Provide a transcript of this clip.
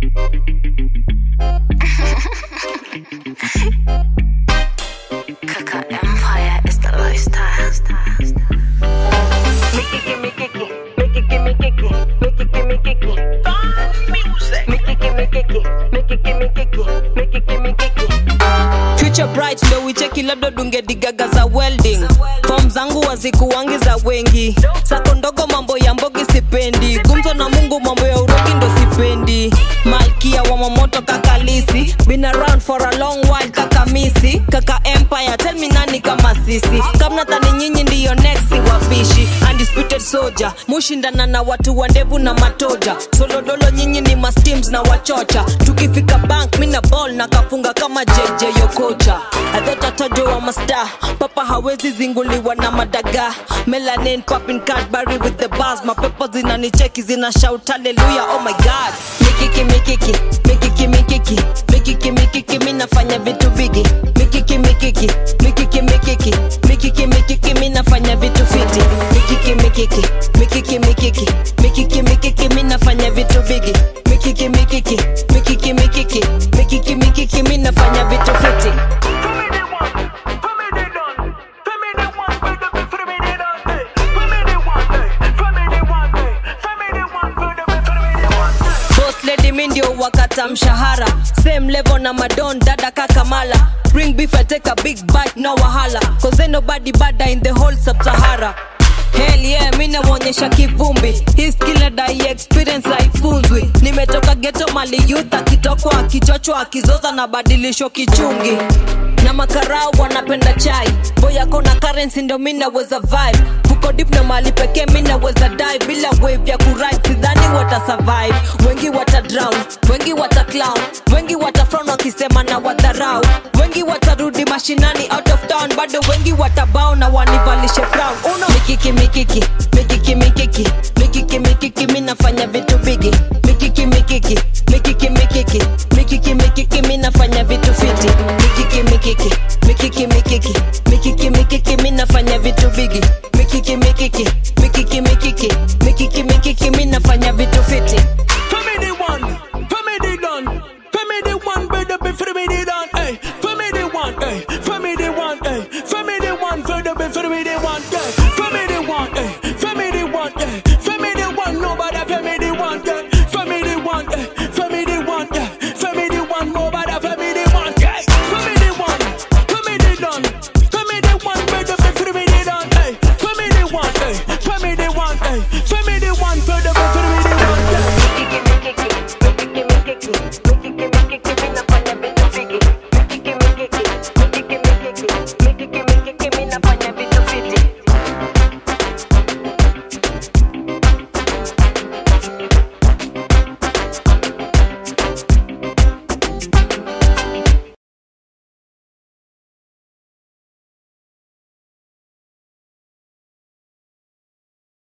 Kaka Empire is the lifestyle. Mickey, gimme, kiki. Mickey, gimme, kiki. Mickey, gimme, kiki. Mickey, gimme, kiki. Mickey, gimme, kiki. Mickey, gimme, kiki. future bright ndo wicheki labda dungedigaga za welding fom zangu wazikuwangi za wengi sako ndogo mambo ya mbogi sipendi gumzo na mungu mambo ya urogi ndo sipendi malkia wa mamoto kakalisi been around for a long while kaka misi kaka empire tell me nani kama sisi kamnadhani nyinyi ndiyo next wapishi undisputed soldier mushindana na watu wa ndevu na matoja solodolo nyinyi ni masteams na wachocha tukifika bank mina ball na kafunga kama jj yokocha adhotatajo wa masta papa hawezi zinguliwa na madaga melanin popping cadbury with the bars mapepo zinanicheki zina shout haleluya oh my god mikiki mikiki mikiki mikiki mikiki mikiki mi nafanya vitu bigi mikiki mikiki mikiki mikiki mikiki mikiki mi nafanya vitu fiti mikiki mikiki mikiki mikiki mikiki mikiki mi nafanya vitu bigi mikiki mikiki mikiki mikiki mikiki mikiki mi nafanya vitu fiti boss lady mi ndio wakata mshahara same level na madon dada kakamala bring beef I take a big bite no wahala cause ain't nobody bada in the whole sub-sahara Hell yeah, mi namwonyesha kivumbi hii skill na dai experience haifunzwi nimetoka geto mali youth akitokwa akichochwa akizoza na badilisho kichungi na makarau wanapenda chai boyako na currency ndo mi naweza vibe fuko dip na mali pekee mi naweza dive bila wave ya kuride sidhani wata survive wengi wata drown wengi wata clown wengi wata frown wakisema na wadharau wengi watarudi mashinani out of town bado wengi watabao na wanivalishe brown uno mikiki mikiki mikiki mikiki mikiki mikiki mi nafanya vitu bigi mikiki mikiki mikiki mikiki mikiki mikiki mi nafanya vitu fiti mikiki mikiki mikiki mikiki mikiki mikiki mi nafanya vitu bigi mikiki mikiki mikiki mikiki mikiki mikiki mi nafanya vitu